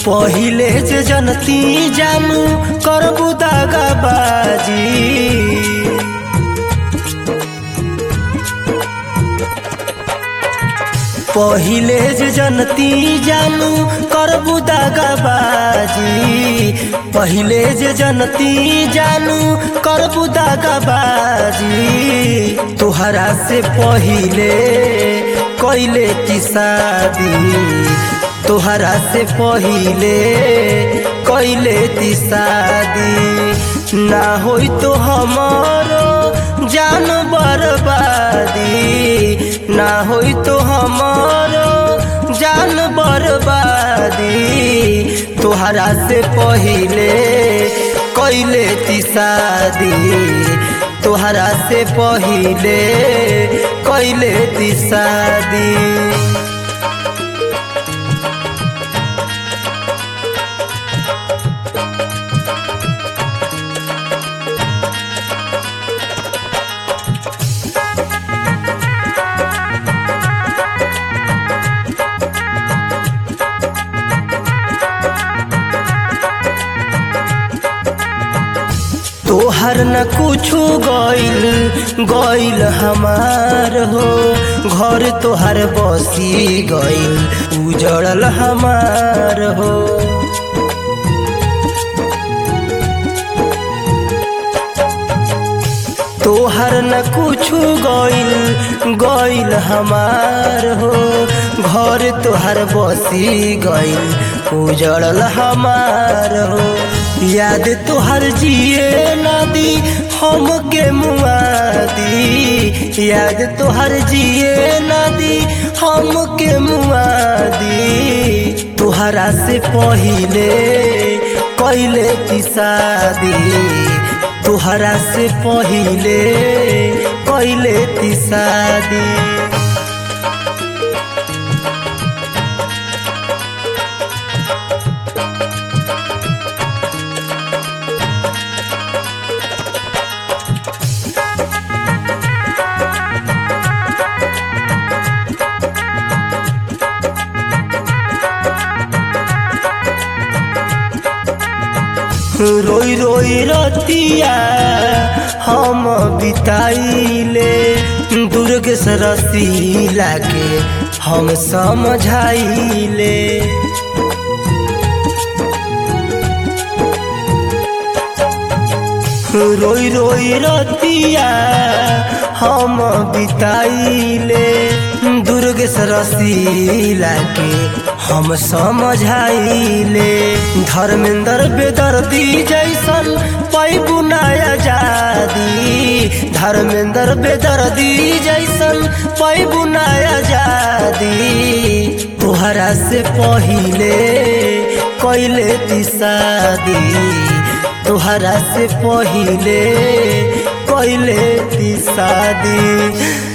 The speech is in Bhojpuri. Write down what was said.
पहिले जे जनती जानू करबू दागाबाजी पहिले जे जनती जानू करबू दागाबाजी पहिले जे जनती जानू करबू दागाबाजी तोहरा से पहिले कैले की शादी तोहरा से पहिले कैले ती शादी ना होई तो हमारो जान बर्बादी ना होई तो हमारो जान बर्बादी तोहरा से पहिले कैले ती शादी तोहरा से पहिले कैले ती शादी तोहर न कुछु गइल गइल हमार हो घर तोहर बसी गइल उजड़ल हमार हो तोहर न कुछु गइल गइल हमार हो घर तोहर बसी गइल उजड़ल हमार हो याद तोहर जिए नदी हम के मुआदी याद तोहर जिए नदी हम के मुआदी तोहरा से पहिले कैले की शादी तोहरा से पहिले कैले ती शादी रोई रोई रतिया हम बिताइले दुर्ग सरसी लागे हम समझाइले रोई रोई रतिया हम बिताइले दुर्ग सरसी लागे हम समझाइले धर्मेंद्र बेदर्दी जैसन पैबू नया जादी धर्मेंद्र बेदर्दी जैसन पैबू नया जादी तोहरा से पहिले कैले ती शादी तोहरा से पहिले कैले ती शादी